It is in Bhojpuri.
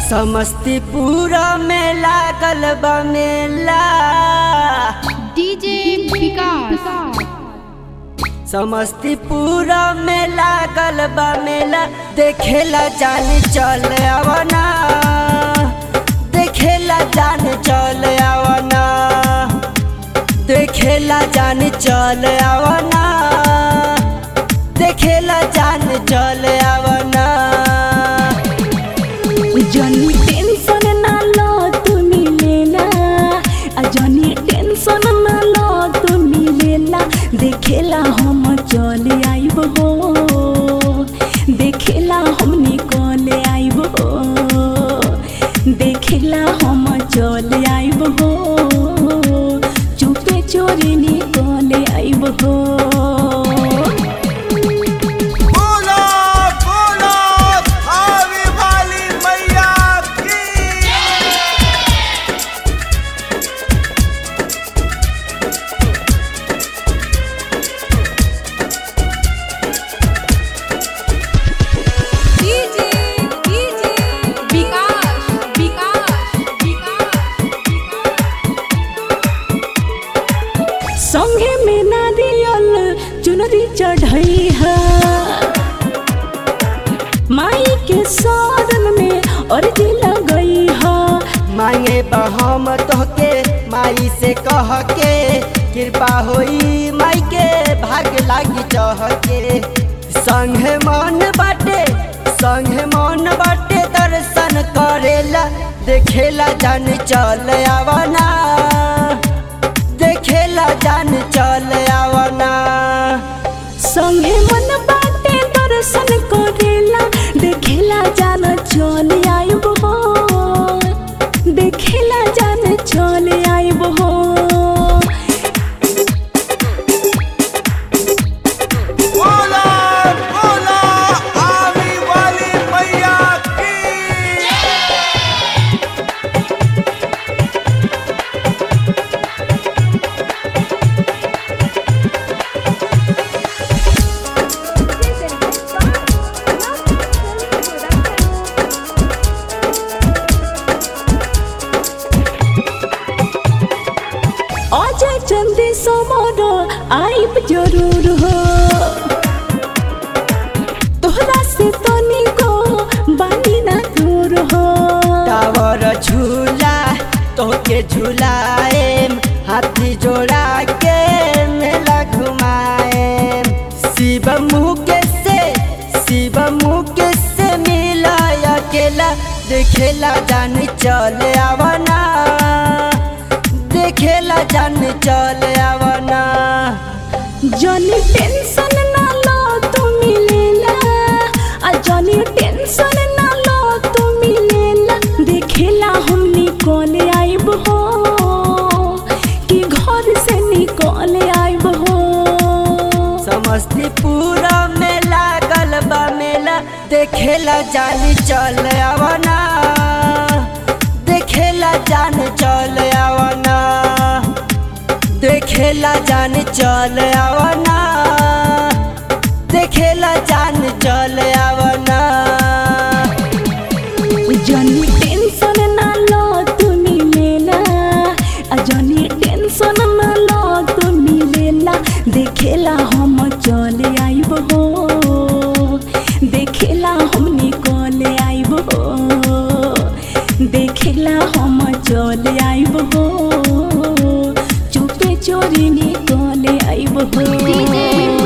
समस्तीपुर में लागल बा मेला डीजे विकास समस्तीपुर में लागल बा मेला देखेला जान चल आवना देखेला जान चल आवना देखेला जान चल आवना देखेला जान चल आवना जनी टेंशन ना लो तू मिलेला आ जनी टेंशन ना लो तू मिलेला देखेला हम चले आइब हो देखेला हम निकले आइब हो देखेला हम चले आइब हो चुपे चोरी निकले आइब हो बोलो बोलो आवे वाली मैया की डीजे डीजे विकास विकास संगे में नारियल चुनरी चढ़ई है माई के शरण में अर्जी लगई है मांगे बहम तोहके माई से कह के कृपा होई माई के भाग लागी चह के संगे मन बाटे संगे मन बाटे दर्शन करेला देखेला जान चल आवना देखेला जान चल आवना संगे मन बाटे दर्शन करेला देखेला जान चल आइब हो देखेला जान चल आइब हो बोलो बोलो आवे वाली मैया की अजय चंदे समर आइब जरूर हो तोहरा से तनिको बानी ना दूर हो टावर झूला तोहके झूलाएम हाथी जोड़ा के मेला घुमाएम शिव मुके से शिव मुके से मिला अकेला देखेला जान चल आवना देखेला जान चल आवना जनी टेंशन ना लो तू मिलेला आ जनी टेंशन ना लो तू मिलेला देखेला हम निकले आइब हो कि घर से निकले आइब हो समस्तीपुर में लागल बा मेला देखेला जान चल आवना देखेला जान चल आवना देखेला जान चल आवना देखेला जान चल आवना जनी टेंशन ना लो तू मिलेला आ जनी टेंशन ना लो तू मिलेला देखेला हम चले आइब हो देखेला हम निकले आइब हो देखेला हम चले आइब हो चुपे चोरी निकले आइब हो डीजे